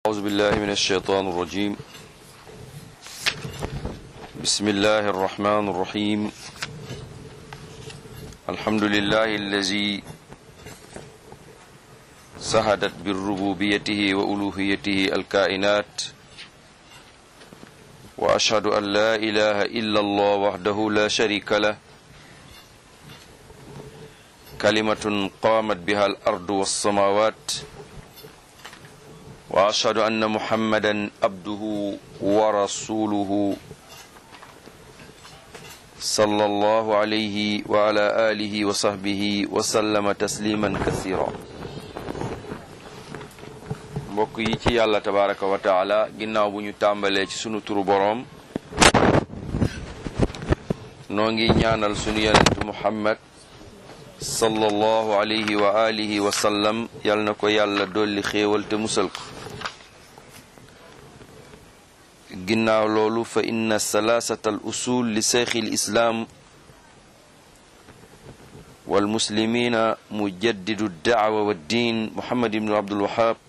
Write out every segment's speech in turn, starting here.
أعوذ بالله من الشيطان الرجيم بسم الله الرحمن الرحيم الحمد لله الذي سهدت بالربوبيته وألوهيته الكائنات وأشهد أن لا إله إلا الله وحده لا شريك له كلمة قامت بها الأرض والسماوات وأشهد أن محمدا عبده ورسوله صلى الله عليه وعلى آله وصحبه وسلم تسليما كثيرا mbokk yi ci yàlla tabaraka wa taala ginnaaw bu ñu tàmbalee ci sunu turu boroom noo ngi ñaanal sunu yonent muhammad sallallahu alayhi wa alihi wa sallam yal na ko yàlla dolli xéewal te musal ko ginnaaw loolu fa inna salaasata al usul li seyxi l islaam walmuslimina mujaddidu daawa wa ddin muhammad ibnu abdul wahab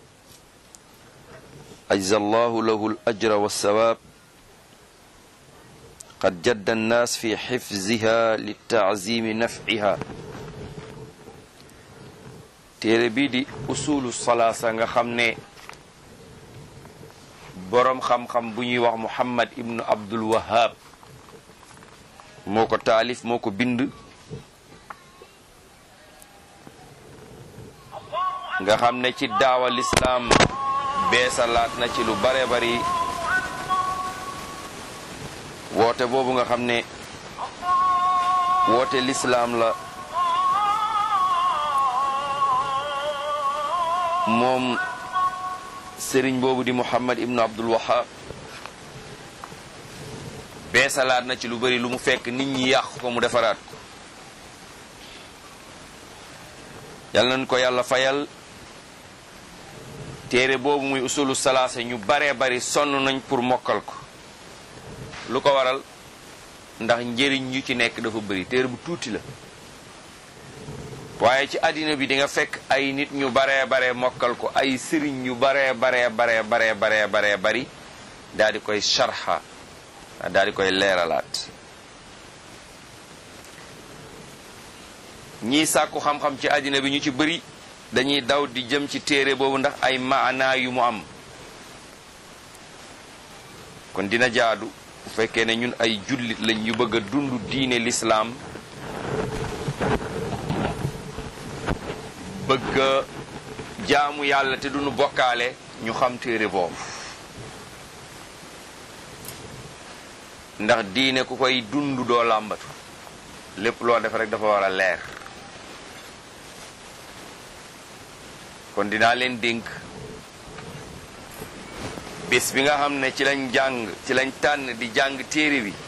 ajza allahu lahu al ajra wa sawaab qad jadda annaas fi xifziha li taazimi nafciha téere bii di usulu salaasa nga xam ne boroom xam-xam bu ñuy wax muhammad ibnu abdul wahab moo ko taalif moo ko bind nga xam ne ci daawa lislaam beesalaat na ci lu bare bari woote boobu nga xam ne woote lislaam la moom sëriñ boobu di muhammad ibnu abdul wahab beesalaat na ci lu bari lu mu fekk nit ñi yàq ko mu defaraat ko yal nañ ko yàlla fayal téere boobu muy usulu salaasa ñu baree bari sonn nañ pour mokkal ko lu ko waral ndax njëriñ yu ci nekk dafa bari téere bu tuuti la waaye ci àddina bi di nga fekk ay nit ñu baree baree mokkal ko ay sëriñ ñu baree baree baree baree baree baree bari daal di koy sharxa daal di koy leeralaat ñii sàkku xam-xam ci àddina bi ñu ci bëri dañuy daw di jëm ci téere boobu ndax ay maanaa yu mu am kon dina jaadu bu fekkee ne ñun ay jullit lañ ñu bëgg a dund diine lislaam bëgg a jaamu yàlla te duñu bokkaale ñu xam téere boobu ndax diine ku koy dund doo làmbatu lépp loo def rek dafa war a leer kon dinaa leen dénk bés bi nga xam ne ci lañ jàng ci lañ tànn di jàng téere bi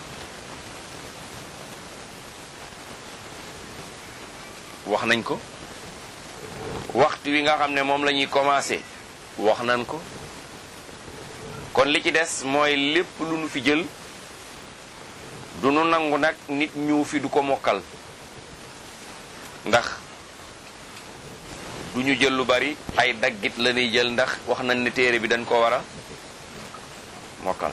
wax nañ ko waxtu wi nga xam ne moom la ñuy commencé wax nañ ko kon li ci des mooy lépp lu nu fi jël du nu nangu nag nit ñu fi du ko mokkal ndax du ñu jël lu bari ay daggit la ñuy jël ndax wax nañ ne téere bi dañ ko war a mokkal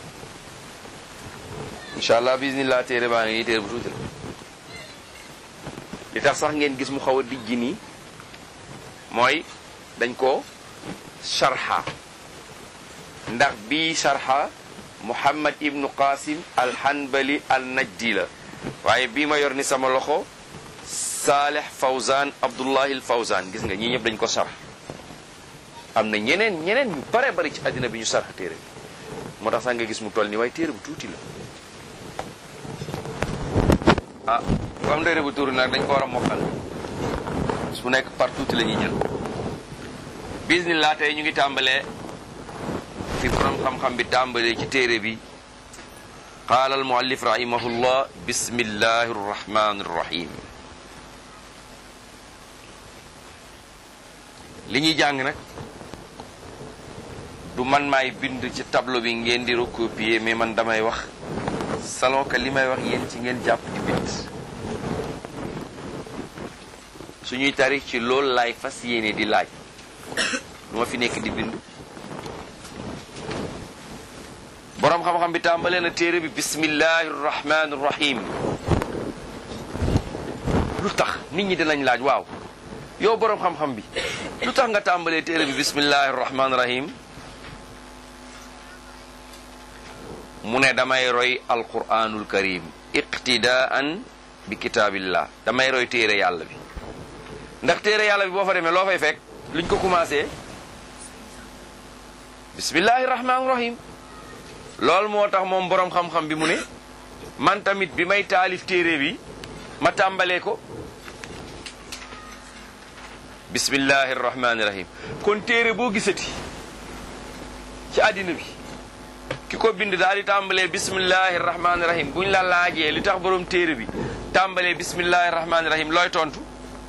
incha allah bismillah téere baa ngi nii téere bu tuuti la li tax sax ngeen gis mu xaw a dijji nii mooy dañ ko sharxa ndax bii sharxa muhammad ibnu qasim alhanbali al najdi la waaye bii ma yor ni sama loxo saaleh fawzan abdullahi al fawzan gis nga ñii ñëpp dañ ko sarx am na ñeneen ñeneen ñu bare bari ci àddina bi ñu sarx téere bi moo tax sax nga gis mu toll nii waaye téere bu tuuti la ah ku am téere bu tuuti nag dañ ko war a mokkal su nekk par tuuti la ñuy jël bismillah tey ñu ngi tàmbalee fi borom xam-xam bi tàmbalee ci téere bi qaala al muallif rahimahullah bismillahi arrahmani arrahim li ñuy jàng nag du man maay bind ci tableau bi ngeen di recopier mais man damay wax salon que li may wax yéen ci ngeen jàpp di bind suñuy tarix ci loolu laay fas yéene di laaj lu ma fi nekk di bind boroom xam-xam bi tàmbalee na téere bi bismillahi rahmani rahim lu tax nit ñi dinañ laaj waaw yow boroom xam-xam bi lu tax nga tàmbalee téere bi bismillahi rahmani rahim mu ne damay roy alquranul karim iqtidaan bi kitaabillah damay roy téere yàlla bi ndax téere yàlla bi boo fa demee loo fay fekk luñ ko commencé bismillahi rahmani rahim loolu moo tax moom boroom xam-xam bi mu ne man tamit bi may taalif téere bi ma tàmbalee ko bismillahi rahmani rahim kon téere boo gisati ci àddina bi ki ko bind daal di tàmbalee bismillahi rahmani rahim buñ la laajee li tax boroom téere bi tàmbalee bismillahi rahmani rahim looy tontu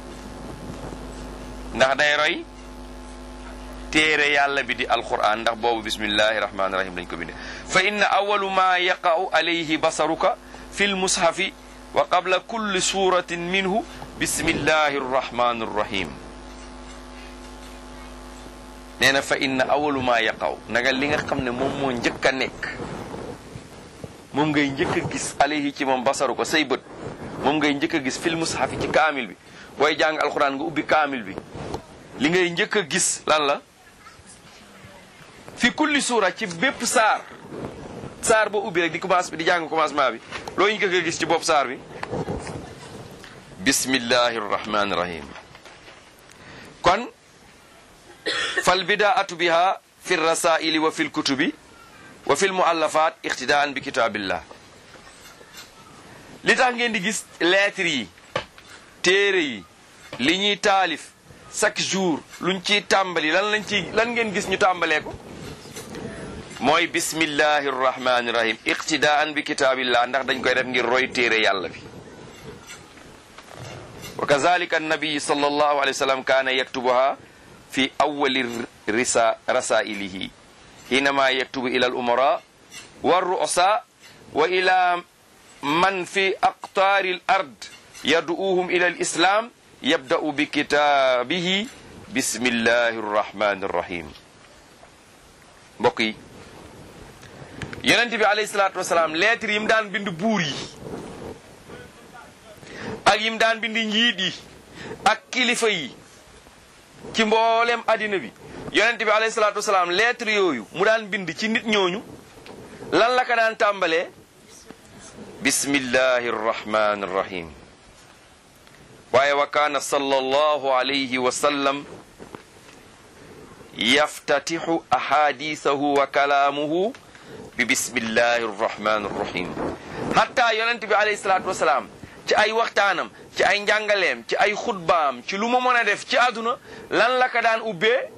ndax day roy téere yàlla bi di alquran ndax boobu bismillahi rahmani rahim lañ ko binde fa inna awalu ma yaqa'u alayhi basaruka fi lmushafi wa qabla kulli suratin minhu bismillahi rahmani rahim nee na fa inna awalu ma yaqaw naga li nga xam ne moom moo njëkk a nekk moom ngay njëkk a gis alayhi ci moom basaru ko say bët moom ngay njëkk a gis fil mushafi ci kaamil bi booy jàng alxuraan nga ubbi kaamil bi li ngay njëkk a gis lan la fi kulli suura ci bépp saar saar boo ubbi rek di commence bi di jàng commencement bi loo njëkk a gis ci bopp saar bi bismillahi rahmani rahim kon fal bidaatu biha fi rasaili wa fi lkutubi wa fi lmuallafat iqtidaan bi kitaabillah li tax ngeen di gis lettres yi téere yi li ñuy taalif chaque jour luñ ciy tàmbali lan lañ ci lan ngeen gis ñu tàmbalee ko mooy bismillahi rrahmani rahim iqtidaan bi kitaabillah ndax dañ koy def ngir roy téere yàlla bi wa kazalika annabiyi sallallahu alayhi wa sallam kaana yaktubuha fi awali risa rasailihi hinama yaktubu ila al umara wa ru'asa wa ila man fi aqtaari al ard yad'uuhum ila al islam yabda'u bi kitaabihi bismillahi rrahmani rrahim mbokk yi yonent bi alayhi salaatu wasalaam lettre yi mu daan bind buur yi ak yi mu daan bind njiit yi ak kilifa yi ci mboolem addina bi yonent bi alayhi salaatu wasalaam lettre yooyu mu daan bind ci nit ñooñu lan la ka daan tàmbalee bismillahi rrahmani rrahim waaye wa kaana sallallahu alayhi wa sallam yaftatixu ahadisahu wa kalaamuhu bi bismillahi rrahmani rrahim hatta yonent bi alayhi salaatu wasalaam ci ay waxtaanam ci ay njàngaleem ci ay xutbaam ci lu mu mën a def ci àdduna lan la ka daan ubbee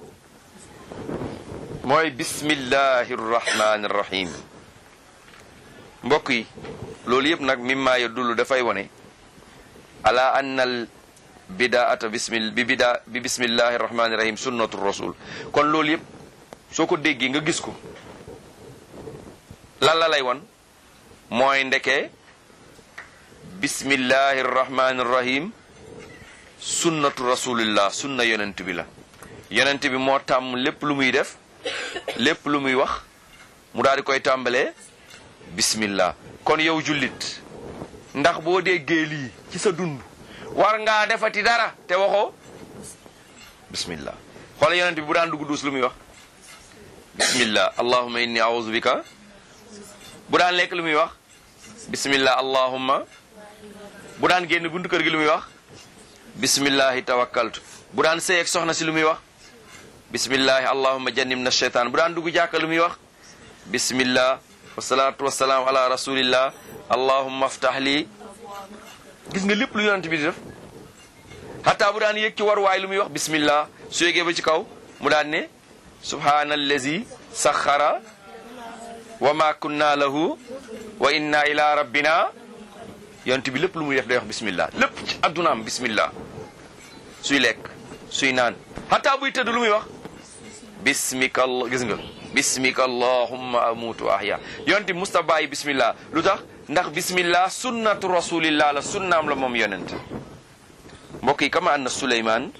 mooy bismillahi rrahmani rrahim mbokk yi loolu yëpp nag mimma yadullu dafay wone ala anna al bidaata bismi bi bida bi bismillahi rrahmani rrahim sunnatu rasul kon loolu yëpp soo ko déggee nga gis ko lan la lay won mooy ndeke bismillahi rrahmani rrahim sunnatu rasulillah sunna yonent bi la yonent bi moo tàmm lépp lu muy def lépp lu muy wax mu daal di koy tàmbalee bismillah kon yow jullit ndax boo déggee lii ci sa dund war ngaa defati dara te waxoo bismillah xoole yonent bi bu daan dugg duus lu muy wax bismillah allahumma inni a'udhu bika bu daan lekk lu muy wax bismillah allahumma bu daan génn buntu kër gi lu muy wax bismillahi tawakkaltu bu daan sëy ak soxna si lu muy wax bismillahi allahumma jannibna shaytan bu daan dugg jàkka lu muy wax bismillah wasalaatu wasalaam ala rasulillah allahumma aftah li gis nga lépp lu yonent bi di def xataa bu daan yëg ci waruwaay lu muy wax bismillah su yégee ba ci kaw mu daan ne subhanallazi saxara wa ma kunna lahu wa inna ila rabbina yonent bi lépp lu muy def day wax bismillah lépp ci addunaam bismillah suy lekk suy naan xataa buy tëdd lu muy wax bismika allah gis nga bismika allahumma amutu wa ahya yonent bi musta bàyyi bismillah lu tax ndax bismillah sunnatu rasulillah la sunnaam la moom yonent mbokk yi kama anna suleyman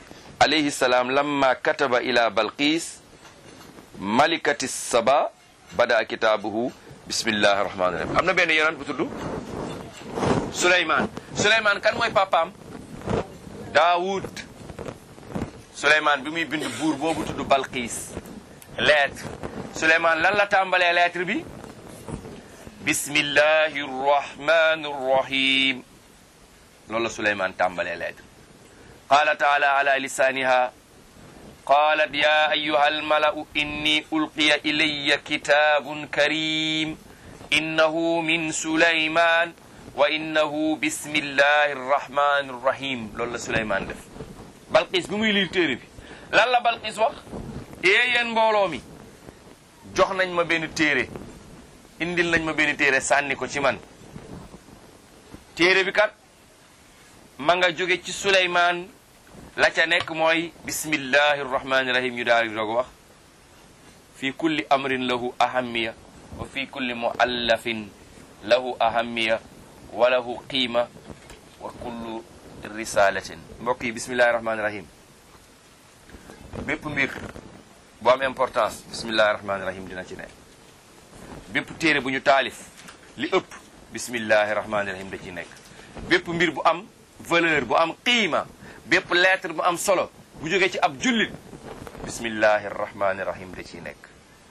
alayhi salaam lamma kataba ila balqis malikati saba bada kitaabuhu bismillahi rahmaani rahim am na benn yonent bu tudd Suleymaan Suleymaan kan mooy papaam Daawud Suleymaan bi muy bind buur boobu tudd Balqiis lettre Suleymaan lan la tàmbalee lettre bi bismillahi rahmani rahim loolu la Suleymaan tàmbalee lettre qaala taala ala lisaaniha qaalat ya ayuha almalau inni ulqiya ilaya kitaabun karim innahu min Suleymaan wa innahu bismillahi arrahmani arrahim loolu la Suleymaan def Balqis bi muy liir téere bi lan la Balqis wax ee yéen mbooloo mi jox nañ ma benn téere indil nañ ma benn téere sànni ko ci man téere bi kat ma nga jóge ci Suleymaan la ca nekk mooy bismillahi arrahmani rahim ñu daal di doog wax fi kulli amrin lahu ahamiya wa fi kulli muallafin lahu ahamiya wa lahu qiima wa kullu risalatin mbokk yi bismillahi rahmani rahim bépp mbir bu am importance bismillahi rahmani rahim dina ci ne bépp téere bu ñu taalif li ëpp bismillahi rahmani rahim da ci nekk bépp mbir bu am valeur bu am qiima bépp lettre bu am solo bu jógee ci ab jullit bismillahi rahmani rahim da ciy nekk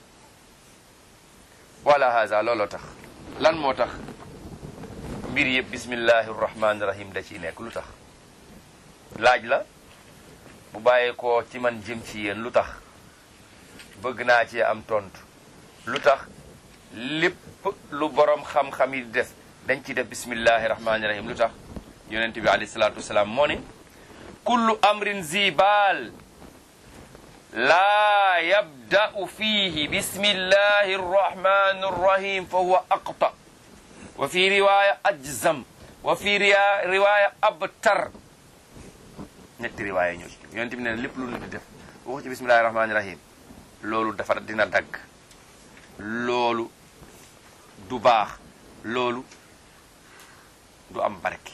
wala haza looloo tax lan moo tax mbir yëpp bismillahi rahmani rahim da ciy nekk lu tax laaj la bu bàyyeekoo ci man jëm ci yéen lu tax bëgg naa ci am tontu lu tax lépp lu borom xam-xam yi def dañ ci def bismillahi rahmani rahim lu tax yonent bi alayhi salaatu wasalaam moo ne kullu amrin zibaal laa yabda'u fiihi bismillahi arrahmani arrahim fa huwa aqta wa fi riwaya ajzam wa fi riwaya abtar ñetti riwaaya ñoo ci yonent bi ne lépp lu nit di def waxu ci bismillahi rahmani rahim loolu dafa dina dagg loolu du baax loolu du am barke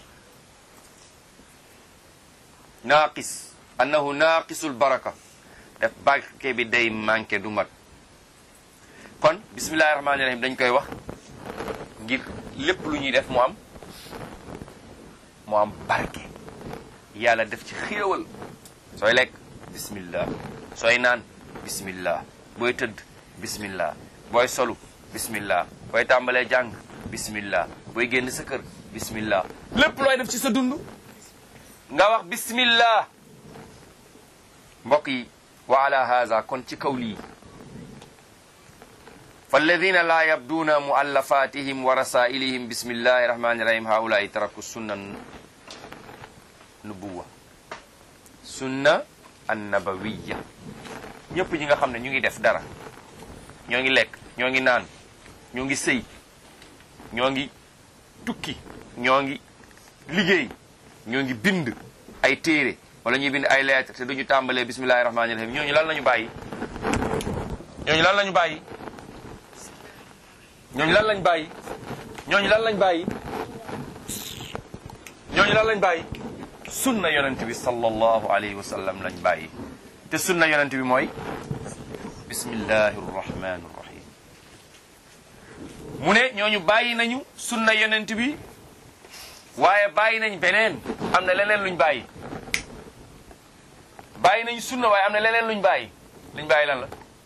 naaqis annahu naaqisul baraka def barke bi day manqué du mat kon bismillahi rahmani rahim dañ koy wax ngir lépp lu ñuy def mu am mu am barke yàlla def ci xéewal sooy lekk bismillah sooy naan bismillah booy tëdd bismillah booy solu bismillah booy tàmbalee jàng bismillah booy génn sa kër bismillah lépp looy def ci sa dund nga wax bismillah mbokk yi wa ala haza kon ci kaw lii falladina la yabduuna muallafatihim wa rasailihim bismillahi rahmani rahim haulai taraku sunna nubuwa sunna annabawiya ñëpp ñi nga xam ne ñu ngi def dara ñoo ngi lekk ñoo ngi naan ñoo ngi sëy ñoo ngi tukki ñoo ngi liggéey ñoo ngi bind ay téere wala ñuy bind ay lettre te duñu tàmbalee bismillahi rahmani rahim ñooñu lan lañu bàyyi ñooñu lan lañu bàyyi ñooñu lan lañ bàyyi ñooñu lan lañ bàyyi ñooñu lan lañ bàyyi sunna yonent bi sallallahu alayhi wa sallam lañ bàyyi te sunna yonent bi mooy bismillahi rrahmani rrahim mu ne ñooñu bàyyi nañu sunna yonent bi waaye bàyyi nañ beneen am na leneen luñ bàyyi bàyyi nañ sunna waaye am na leneen luñ bàyyi luñ bàyyi lan la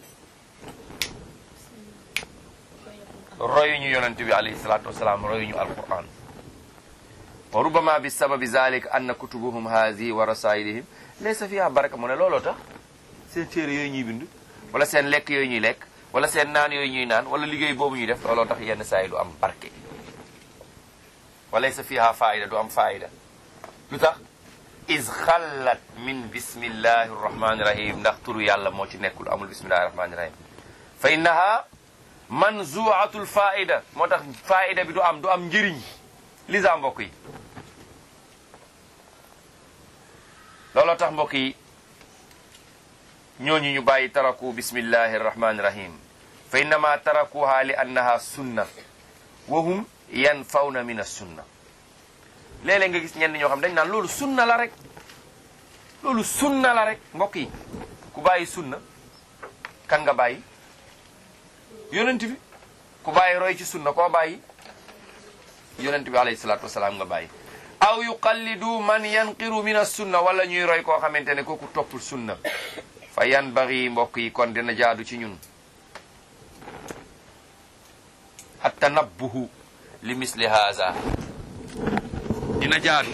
royuñu yonent bi alayhi salatu wasalaam royuñu alquran wa rubama bi sababi zalik anna kutubuhum haadi wa rasailihim laysa fiha baraka mu ne looloo tax seen téere yooyu ñuy bind wala seen lekk yooyu ñuy lekk wala seen naan yooyu ñuy naan wala liggéey boobu ñuy def looloo tax yenn saa yi du am barke wa laysa fiha faida du am faida lu tax is xallat min bismillahi rrahmani rahim ndax turu yàlla moo ci nekkul amul bismillahi rahmani rahim fa innaha manzuatul faida moo tax faida bi du am du am njëriñ lisa mbokk yi looloo tax mbokk yi ñooñu ñu bàyyi taraku bismillahi arrahmani rahim fa innama tarakuha li annaha sunna wa hum yanfawna min as-sunna léeg-léeg nga gis ñenn ñoo xam dañ naan loolu sunna la rek loolu sunna la rek mbokk yi ku bàyyi sunna kan nga bàyyi yonent bi ku bàyyi roy ci sunna koo bàyyi yonent bi alayhi salaatu wasalaam nga bàyyi aw yuqallidu man yanqiru min as-sunna wala ñuy roy koo xamante ne kooku toppul sunna fa yanbaghi mbokk yi kon dina jaadu ci ñun at-tanabbuhu li misli haza dina jaadu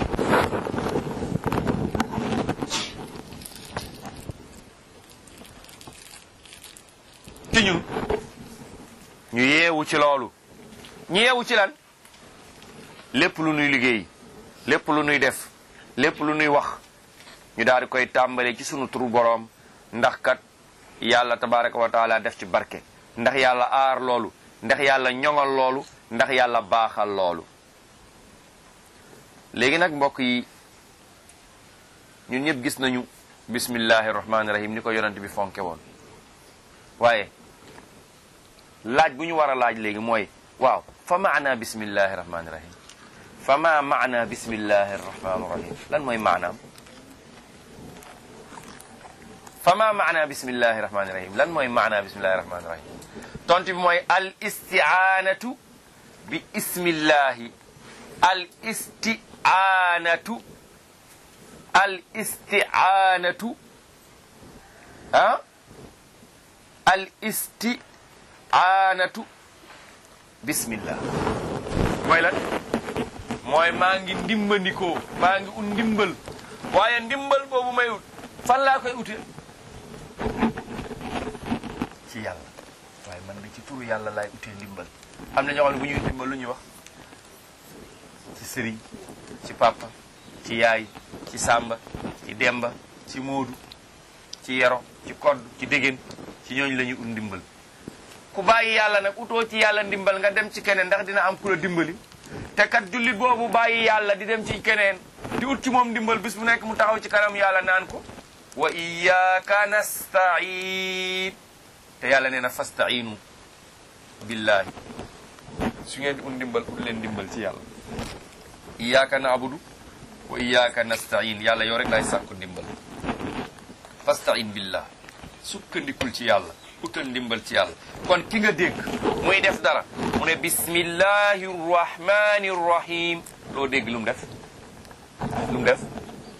ci ñun ñu yeewu ci loolu ñu yeewu ci lan lépp lu nuy liggéey lépp lu nuy def lépp lu nuy wax ñu daal di koy tàmbalee ci sunu turu boroom ndax kat yàlla tabaraka wa taala def ci barke ndax yàlla aar loolu ndax yàlla ñoŋal loolu ndax yàlla baaxal loolu léegi nag mbokk yi ñun ñëpp gis nañu bismillahi rahmaani rahim ni ko yonent bi fonke woon waaye laaj bu ñu war a laaj léegi mooy waaw fa maana bismillahi rahmaani rahim fa ma maana bismillahi rahmaani rahim lan mooy maanaam fa ma maana bismillahi rahmaani rahim lan mooy maana bismillahi rahmaani rahim tontu bi mooy al isti'anatu bi ismillahi al isti'anatu al isti'anatu ah al isti'anatu bismillah mooy lan mooy maa ngi ndimbandikoo maa ngi ut ndimbal waaye ndimbal boobu may ut fan laa koy ute ci yàlla waaye man bi ci turu yàlla laay utee ndimbal am na ñoo xam ne bu ñuy ndimbal lu ñuy wax ci sëriñ ci papa ci yaay ci sàmba ci demba ci moodu ci yero ci kodd ci dégéen ci ñooñu la ñuy ut ndimbal ku bàyyi yàlla nag utoo ci yàlla ndimbal nga dem ci keneen ndax dina am ku la dimbali te kat jullit boobu bàyyi yàlla di dem ci keneen di ut ci moom ndimbal bis bu nekk mu taxaw ci kanam yàlla naan ko wa iyyaka nasta'in te yàlla nee na fasta'inu billahi su ngeen di ut ndimbal ut leen ndimbal ci yàlla iyyaka na'budu wa iyyaka nasta'in yàlla yow rek laay sàkku ndimbal fasta'in billah sukkandikul ci yàlla utal ndimbal ci yàlla kon ki nga dégg muy def dara mu ne bismillahi rrahmani rrahim loo dégg lu mu def lu mu def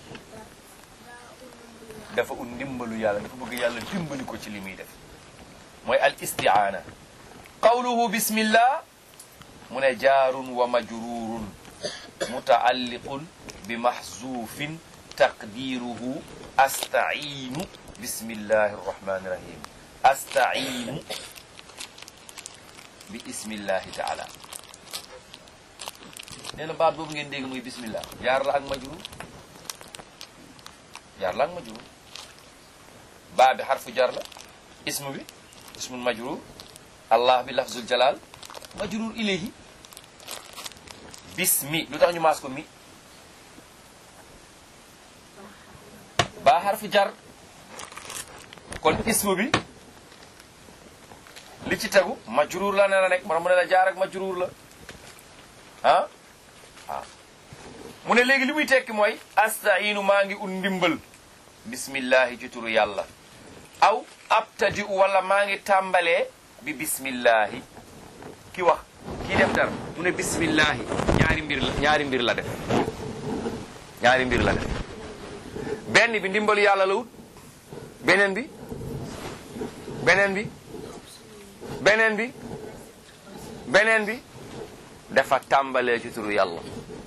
dafa ut ndimbalu yàlla dafa bëgg yàlla dimbali ko ci li muy def mooy al istiaana qawluhu bismillah mu ne jaarun wa majrurun mutaalliqun bi mahzufin taqdiruhu astainu bismillahi rrahmani rrahim astainu bi ismillahi taala nee na baat boobu ngeen dégg muy bismillah jaar la ak majrur jaar la ak majrur baa bi xarfu jar la ismu bi ismul majrur allah bi lafzul jalal majrur ilayhi bismi lu tax ñu maas ko mi baa xarfu jar kon ismu bi li ci tegu majruur la ne la nekk mu ne la jaar ak majruur la ah waaw mu ne léegi li muy tekki mooy astainu maa ngi ut ndimbal bismillahi ci turu yàlla aw abtadi u wala maa ngi tàmbalee bi bismillahi ki wax kii def dara mu ne bismillahi ñaari mbir la ñaari mbir la def ñaari mbir la def benn bi ndimbalu yàlla la wut beneen bi beneen bi beneen bi beneen bi dafa tàmbalee ci turu yàlla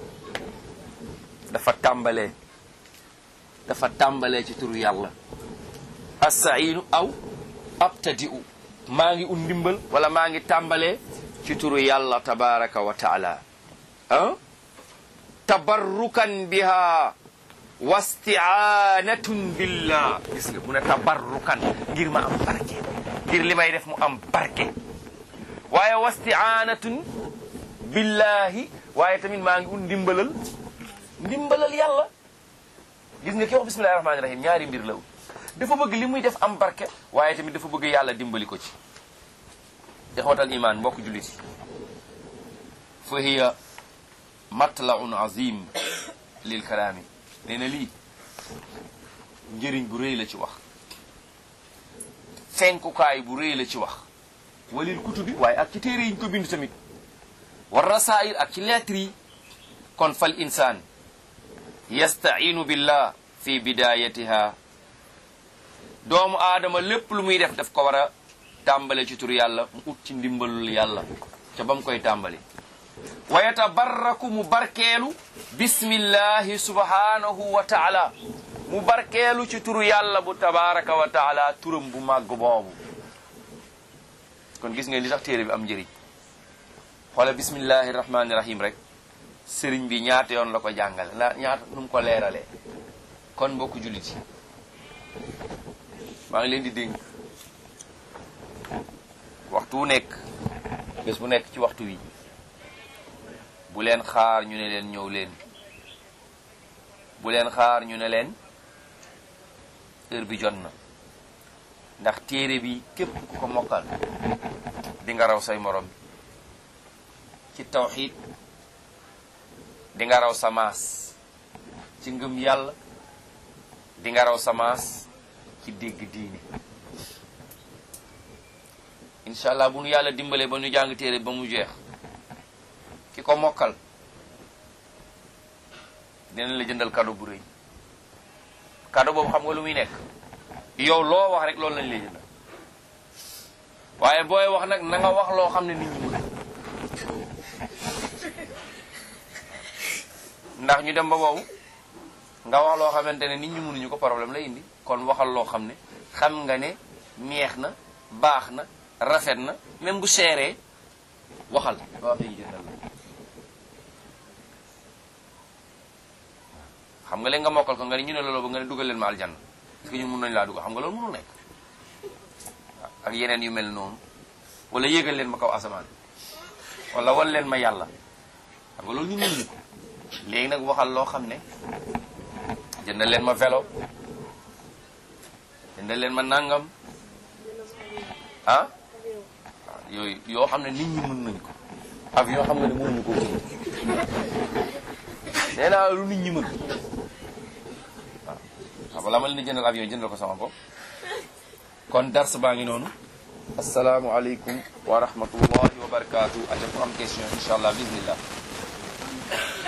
dafa tàmbalee dafa tàmbalee ci turu yàlla astainu aw abtadi'u maa ngi ut ndimbal wala maa ngi tàmbalee ci turu yàlla tabaraka wa taala ah tabarrukan biha wasti'anatun billah gis nga mu ne tabarrukan ngir ma am barke ngir li may def mu am barke waaye wasti'anatun billahi waaye tamit maa ngi ut ndimbalal ndimbalal yàlla gis nga ki wax bismillahi rahmaani rahim ñaari mbir la dafa bëgg li muy def am barke waaye tamit dafa bëgg yàlla dimbali ko ci ixwatal iman mbokk jullit yi fa hiya matlaun azim lil kalaami nee na lii njëriñ bu rëy la ci wax fenkukaay bu rëy la ci wax walil kutubi waaye ak ci téere yi ñu ko bind tamit war rasail ak ci lettre yi kon fal insaan yastainu billah fi bidayatiha doomu aadama lépp lu muy def daf ko war a tàmbale ci tur yàlla mu ut ci ndimbalul yàlla ca ba mu koy tàmbale wa yatabarraku mu barkeelu bismillahi subhanahu wa taala mu barkeelu ci turu yàlla bu tabaraka wa taala turam bu màgg boobu kon gis ngeen li tax téere bi am njëriñ xoole bismillahi rahmani rahim rek sëriñ bi ñaata yoon la ko jàngale la ñaata nu mu ko leeralee kon mbokku jullit yi maa ngi leen di dénk waxtu wu nekk bés bu nekk ci waxtu wi bu leen xaar ñu ne leen ñëw leen bu leen xaar ñu ne leen heure bi jot na ndax téere bi képp ku ko mokkal di nga raw say morom ci tawxiid di nga raw sa maas ci ngëm yàlla di nga raw sa maas ci dégg diine incha allah bu nu yàlla dimbalee ba ñu jàng téere ba mu jeex ki ko mokkal dinañ la jëndal cadeau bu rëy cadeau boobu xam nga lu muy nekk yow loo wax rek loolu lañ lay jëndal waaye booy wax nag na nga wax loo xam ne nit ñi mën ndax ñu dem ba boobu nga wax loo xamante ne nit ñi mënuñu ko problème lay indi kon waxal loo xam ne xam nga ne neex na baax na rafet na même bu seeree waxal ba waxee ñu jëndal la xam nga léegi nga mokkal ko nga ne ñu ne loolu ba nga ne dugal leen ma aljanna parce que ñun mun nañu laa dugal xam nga loolu mënul nekk ak yeneen yu mel noonu wala yéegal leen ma kaw asamaan wala wal leen ma yàlla xam nga loolu ñu mënuñu ko léegi nag waxal loo xam ne jëndal leen ma vélo jëndal leen ma nangam ah yooyu yoo xam ne nit ñi mën nañ ko ak yoo xam nga ne mënuñu koo jënd nee naa lu nit ñi mën waaw waaw balaa ma leen di jëndal avion jëndal ko sama bopp kon dars baa ngi noonu asalaamualeykum wa rahmatullahi wa barakaatu ate ku am question incha allah bismillah